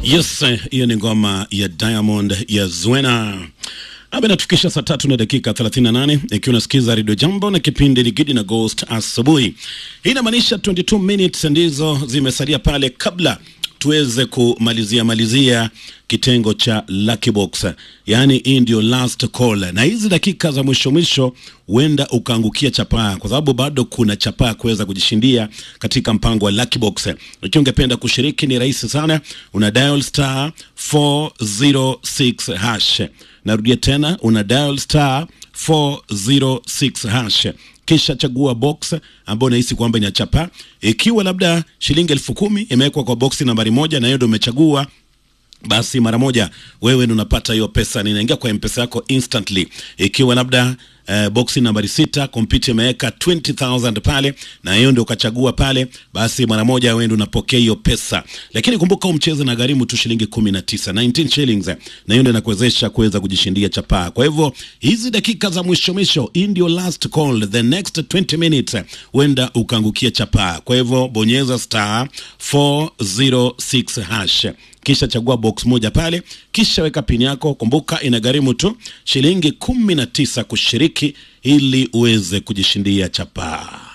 Yes, hiyo ni ngoma ya Diamond ya Zwena ambayo inatufikisha saa tatu na dakika 38 ikiwa unasikiza Radio Jambo na kipindi ni Gidi na Ghost asubuhi. Hii inamaanisha 22 minutes ndizo zimesalia pale kabla tuweze kumalizia malizia kitengo cha Lucky Box, yaani hii ndio last call, na hizi dakika za mwisho mwisho huenda ukaangukia chapaa, kwa sababu bado kuna chapaa kuweza kujishindia katika mpango wa Lucky Box. Ikiwa ungependa kushiriki, ni rahisi sana, una dial star 406 hash. Narudia tena, una dial star 406 hash kisha chagua box ambayo unahisi kwamba ina chapa. Ikiwa labda shilingi elfu kumi imewekwa kwa boksi nambari moja na hiyo ndio umechagua, basi mara moja wewe ndio unapata hiyo pesa, ninaingia kwa mpesa yako instantly. Ikiwa labda Uh, boksi nambari sita kompyuta imeweka 20000 pale na hiyo ndio ukachagua pale, basi mara moja wewe ndio unapokea hiyo pesa. Lakini kumbuka huu mchezo na gharimu tu shilingi 19 19 shillings, na hiyo ndio inakuwezesha kuweza kujishindia chapaa. Kwa hivyo hizi dakika za mwisho mwisho, hii ndio last call, the next 20 minutes huenda ukaangukia chapaa. Kwa hivyo bonyeza star 406 hash kisha chagua box moja pale, kisha weka pini yako. Kumbuka inagharimu tu shilingi kumi na tisa kushiriki ili uweze kujishindia chapaa.